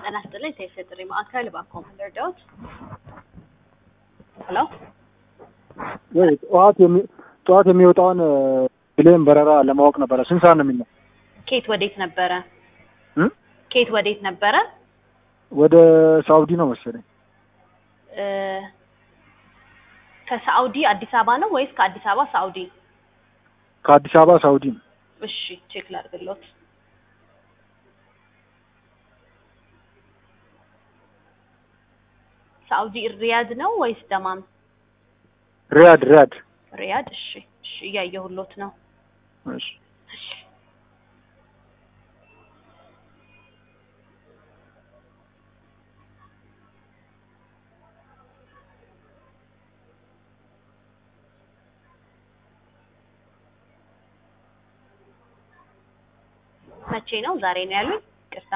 ጤና ይስጥልኝ ቴክስ የጥሪ ማዕከል እባክዎ ምን ልርዳዎት? ሄሎ ወይ ጠዋት የሚ ጠዋት የሚወጣውን ፕሌን በረራ ለማወቅ ነበረ። ስንት ሰዓት ነው የሚለው? ኬት ወዴት ነበረ? እም? ኬት ወዴት ነበረ? ወደ ሳውዲ ነው መሰለኝ። እ ከሳኡዲ አዲስ አበባ ነው ወይስ ከአዲስ አበባ ሳኡዲ? ከአዲስ አበባ ሳውዲ ነው። እሺ ቼክ ላድርግሎት። ሳኡዲ ሪያድ ነው ወይስ ደማም? ሪያድ ሪያድ። ሪያድ። እሺ እሺ እያየሁሎት ነው። እሺ እሺ መቼ ነው? ዛሬ ነው ያሉኝ? ቅርታ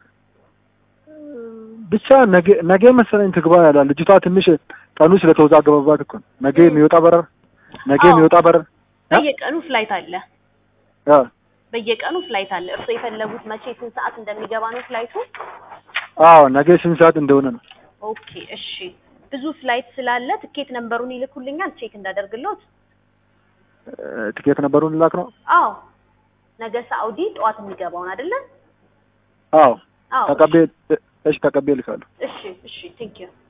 ብቻ ነገ ነገ መሰለኝ ትግባ ያላል። ልጅቷ ትንሽ ቀኑ ስለተወዛገበባት እኮ ነው። ነገ የሚወጣ በረር ነገ አዎ። የሚወጣ በረር እ? በየቀኑ ፍላይት አለ። አ በየቀኑ ፍላይት አለ። እርሶ የፈለጉት መቼ ስንት ሰዓት እንደሚገባ ነው ፍላይቱ? አዎ ነገ ስንት ሰዓት እንደሆነ ነው። ኦኬ እሺ። ብዙ ፍላይት ስላለ ትኬት ነምበሩን ይልኩልኛል ቼክ እንዳደርግሎት? እ፣ ትኬት ነበሩን ላክ ነው። አዎ ነገ ሳኡዲ ጠዋት የሚገባውን አይደለ? አዎ አዎ ተቀቤ እሺ ተቀቤ ልካለሁ። እሺ እሺ ቴንክ ዩ